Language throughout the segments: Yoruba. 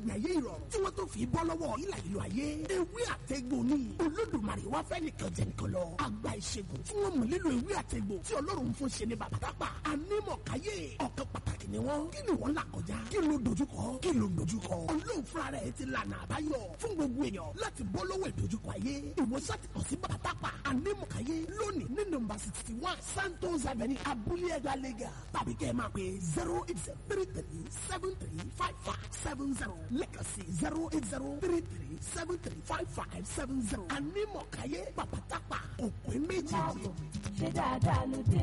ìgbé ayé ìrọ̀rùn tí wọ́n tó fi bọ́ lọ́wọ́ ìlà ìlú ayé ewé àtẹ̀gbò ni olódùmarè wá fẹ́ nìkan jẹ nìkan lọ àgbà ìṣègùn tí wọ́n mọ̀ nílò ewé àtẹ̀gbò tí ọlọ́run fún ṣe ní bàbàtàpà anímọ̀káyé ọ̀kan pàtàkì ni wọ́n kí ni wọ́n là kọjá kí ló dojúkọ kí ló dojúkọ ọlọ́run fúnra rẹ̀ ti lànà àbáyọ fún gbogbo èèyàn láti bọ́ lọ́wọ́ ìdojúkọ ayé ìwòsàn ti kàn sí bàbàtàpà anímọ̀káyé lónìí ní nọ́mbà sixty one santos avenue abúlé ẹgbàá lẹ́gà tàbí kẹ́ ẹ máa pè zero eight zero three three seven three five five seven zero lẹ́kàn sí zero eight zero three three seven three five five seven zero anímọ̀káyé bàbàtàpà òpin méjì. ṣé dáadáa ló dé.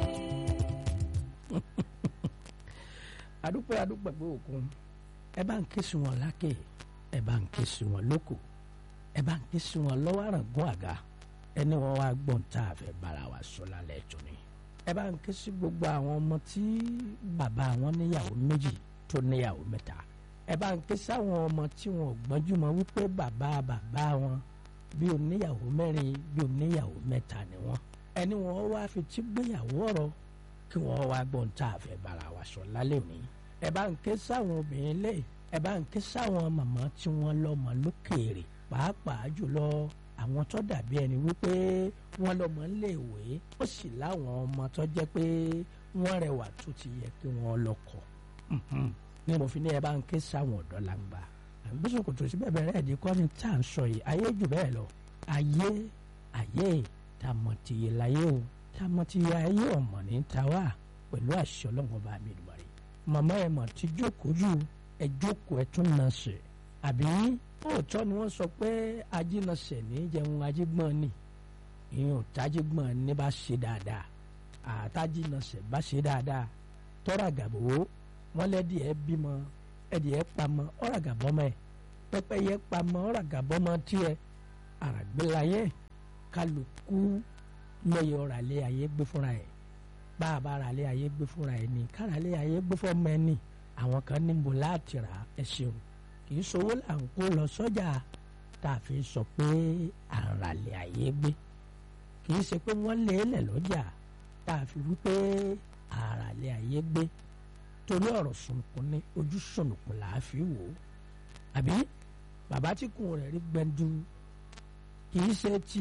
adúpẹ́ adúpẹ́ pé òkun ẹ bá ń ké sí wọn lákè ẹ bá ń ké sí wọn lóko ẹ bá ń ké sí wọn lọ́wọ́ àràngún àga ẹni wọn wá gbọ́n tá a fẹ́ bára wa sọ lálẹ́ ẹ̀tọ́ ni ẹ bá ń ké sí gbogbo àwọn ọmọ tí bàbá wọn níyàwó méjì tó níyàwó mẹ́ta ẹ bá ń ké sí àwọn ọmọ tí wọn ò gbọ́njú mọ́ wípé bàbá bàbá wọn bí oníyàwó mẹ́rin bí oníyàwó mẹ́ta ni wọ́n ẹni wọn wá fi tí gbéyàwó ọ̀rọ̀ kí wọ́n wá gbọ́n tá a fẹ́ bára wa sọ lálẹ́ òní ẹ bá ń ké sáwọn obìnrin lé ẹ bá ń ké sáwọn màmá tí wọ́n lọ́mọ lókèèrè pàápàá jùlọ àwọn tó dàbí ẹni wípé wọ́n lọ́mọ léèwé ó sì láwọn ọmọ tó jẹ́ pé wọ́n rẹwà tó ti yẹ kí wọ́n lọ́kọ ní mo fi ní ẹ bá ń ké sáwọn ọ̀dọ́ làǹgbà àgbésùn kò tó sí bẹ́ẹ̀ bẹ́ẹ̀ ẹ̀dí kọ́ ni tá à ń sọ yìí ayé jù bẹ́ẹ̀ lọ ayé ayé tá a mọ̀ tìyẹ láyé o tá a mọ̀ tìyẹ ayé ọ̀mọ̀ ní ta wá pẹ̀lú àṣẹ ọlọ́run ọba mi dùbà rẹ̀ màmá ẹ̀ mọ̀ ti jókòó jù ẹ jókòó ẹ tún nà ṣe àbí òótọ́ ni wọ́n sọ pé ajínasẹ̀ ní jẹun ajígbọ́n ni ìyẹn òtájígbọ́n ní bá ṣe dáadáa àtàjínasẹ̀ bá ṣe dáadáa tọ́ra gàbó wọ́n lẹ́dí ẹ bímọ ẹdí ẹ pamọ́ ọ̀rà gàbọ́mọ ẹ pẹ́pẹ́yẹ pamọ́ ọ̀rà gàbọ́mọ tiẹ̀ àràgbélayé kálukú lọ́yẹ̀ ọ̀rà lé ayé gbé fúnra ẹ̀ bá a bá ara lé ayé gbé fúnra ẹ̀ ní kára lé ayé gbé fọ́mọ ẹ̀ ní àwọn kan níbo láti rà ẹ ṣeun kì í sowó là ń kó lọ sọ́jà tá a fi sọ pé àràlẹ̀ ayé gbé kì í ṣe pé wọ́n lé lẹ̀ lọ́jà tá a fi wípé àràlẹ̀ ayé gbé torí ọ̀rọ̀ sunkún ní ojú sunukun là á fi wò ó àbí bàbá tí kùn rẹ̀ rí gbẹ̀ndu kì í ṣe ti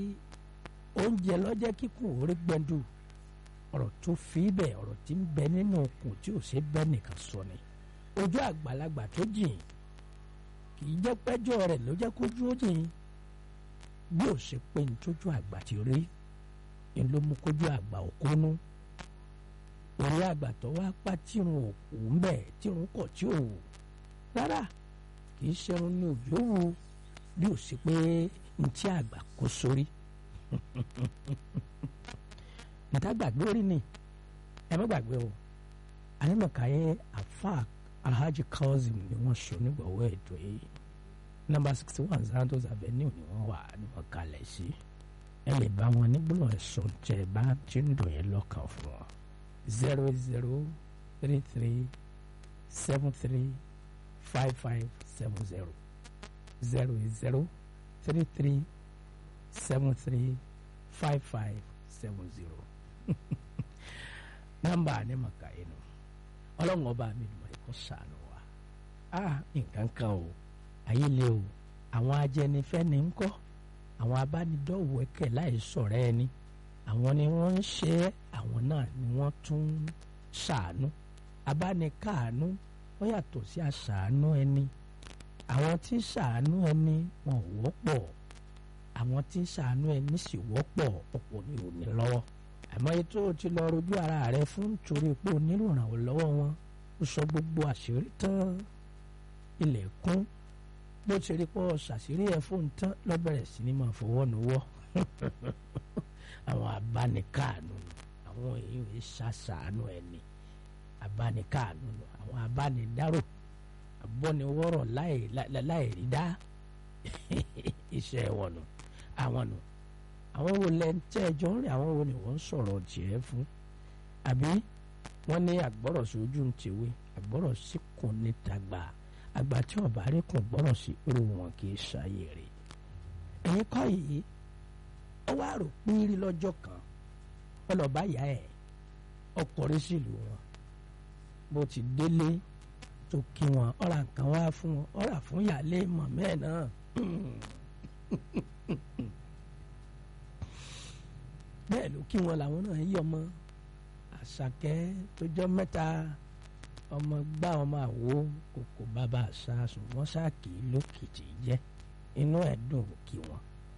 oúnjẹ lọ́jẹ́ kíkùn rí gbẹ̀ndu ọ̀rọ̀ tó fi bẹ̀ ọ̀rọ̀ tí ń bẹ nínú okùn tí ò ṣe bẹ́ẹ̀ nìkan sọ ni ojú àgbàlagbà tó jìn kì í jẹ́ pẹ́jọ́ rẹ̀ ló jẹ́ kójú ó jìn bí ó ṣe pé ní tójú àgbà ti rí ni ló mú kójú àgbà òkúnú orí àgbà tó wá pa tírun òkú ń bẹ̀ tírun kọ̀ tí ò wù rárá kì í ṣerun ní òjò wù bí ó ṣe pé ní tí àgbà kó sórí níta gbàgbé orí ni ẹ má gbàgbé o ànímọ̀káyé àfa alhaji kazeem ni wọ́n sọ nígbàwọ́ ètò yìí nọ́mbà sixty one santos avenue ni wọ́n wà ní wọ́n kalẹ̀ sí ẹ lè bá wọn nígbóná ẹ̀sùn tẹ bá ti ń dùn yẹn lọ́kàn fún wọn zero zero three three seven three five five seven zero zero zero three three seven three five five seven zero nọ́mbà ànímọ̀káyé nù ọlọ́run ọba mi lùmọ̀ ẹ̀kọ́ sànù wa ah nǹkan kan o ayé le o àwọn ajẹnifẹ́ni ń kọ́ àwọn abánidọ́wọ́ẹ̀kẹ́ láì sọ̀rọ̀ ẹni àwọn ni wọ́n ń ṣe é àwọn náà ni wọ́n tún ń ṣàánú abánikáàánú wọ́n yàtọ̀ sí àṣàánú ẹni àwọn tí ń ṣàánú ẹni wọn ò wọ́pọ̀ àwọn tí ń ṣàánú ẹni sì wọ́pọ̀ ọ̀pọ̀ ní òní lọ́wọ́ àmọ́ ètò ti lọ rojú ara rẹ fún torí pé o nílò ìrànwọ́ lọ́wọ́ wọn ó sọ gbogbo àṣírí tán ilẹ̀ kún bó ti rí pọ́ ṣàṣírí ẹ̀ fóun tán lọ́bẹ̀rẹ̀ sí ni máa fọwọ́ nuwọ́ àwọn abánikáànù àwọn èèyàn yìí ṣàṣàánú ẹni abánikáànù àwọn abánidárò abọ́niwọ́rọ̀ láì rí dá iṣẹ́ wọn nù àwọn nù àwọn wo lẹ ń tẹ́ ẹjọ́ ń rìn àwọn wo ni wọ́n ń sọ̀rọ̀ tiẹ̀ fún àbí wọ́n ní àgbọ̀rọ̀ sí ojú ń tèwé àgbọ̀rọ̀ sí kùn níta gbà àgbà tí ọba rí kùn gbọ́rọ̀ sí irú wọn kì í ṣàyè rè ẹ̀yin kọ́ yìí ó wá rò pínrín lọ́jọ́ kan ọlọ́ba yá ẹ̀ ọkùnrin sílùú wọn bó ti délé tó kí wọn ọ̀rà nǹkan wá fún wọn ọ̀rà fún ìyáálé mọ̀mẹ́ ẹ̀ náà bẹ́ẹ̀ ló kí wọn làwọn náà yí ọmọ àṣàkẹ́ tó jọ mẹ́ta ọmọ gbá ọmọ àwo kòkò bàbá àṣà ṣùgbọ́n ṣáàkì lókìtì jẹ́ inú ẹ̀ dùn kí wọn.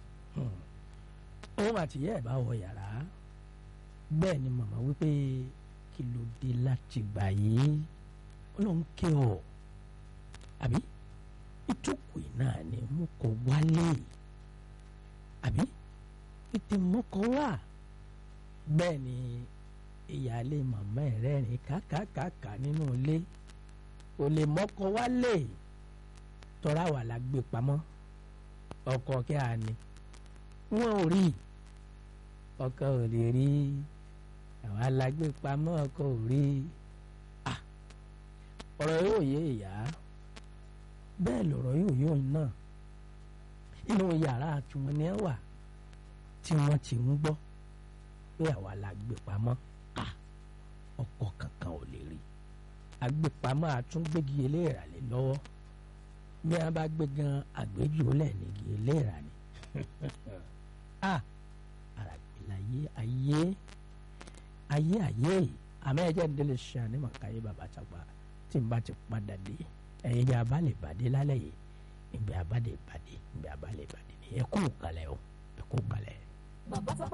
òun àtìyẹ́ ẹ̀ bá wọ yàrá bẹ́ẹ̀ ni màmá wípé kí ló dé láti gbà yìí ó lóun kí ọ àbí ìtòkù náà ni mo kọ wálé àbí ètè mọ́kọ wà bẹ́ẹ̀ ni ìyáálé màmá ẹ̀ rẹ́rìn kákàkàkà nínú ilé kò lè mọ́kọ wálé tọ́ra wà la gbé pamọ́ ọkọ kí a ní wọn ò rí ọkọ ò lè rí àwọn alágbé pamọ́ ọkọ ò rí ọ̀rọ̀ yóò yé ìyá bẹ́ẹ̀ lọ̀rọ̀ yóò yé òun náà inú yàrá tiwọn ni ẹ wà tí wọ́n ti ń gbọ́ pé àwa la gbé pamọ́ ọkọ kankan ò lè rí agbépamọ́ àtúngbégi eléèrà lé lọ́wọ́ bí wọ́n bá gbé gan àgbéjòlẹ̀ nígi eléèrà ni àràgbélayé ayé ayé ayé àmọ́ ẹ̀jẹ̀ ń délé ṣe ànímọ̀ káyé bàbá tàgbà tí n bá ti padà dé ẹ̀yin bí a bá lè bàdé lálẹ́ yìí ìgbé a bá lè bàdé ìgbé a bá lè bàdé ni ẹ kú kalẹ̀ o ẹ kú kalẹ̀. bàbá tó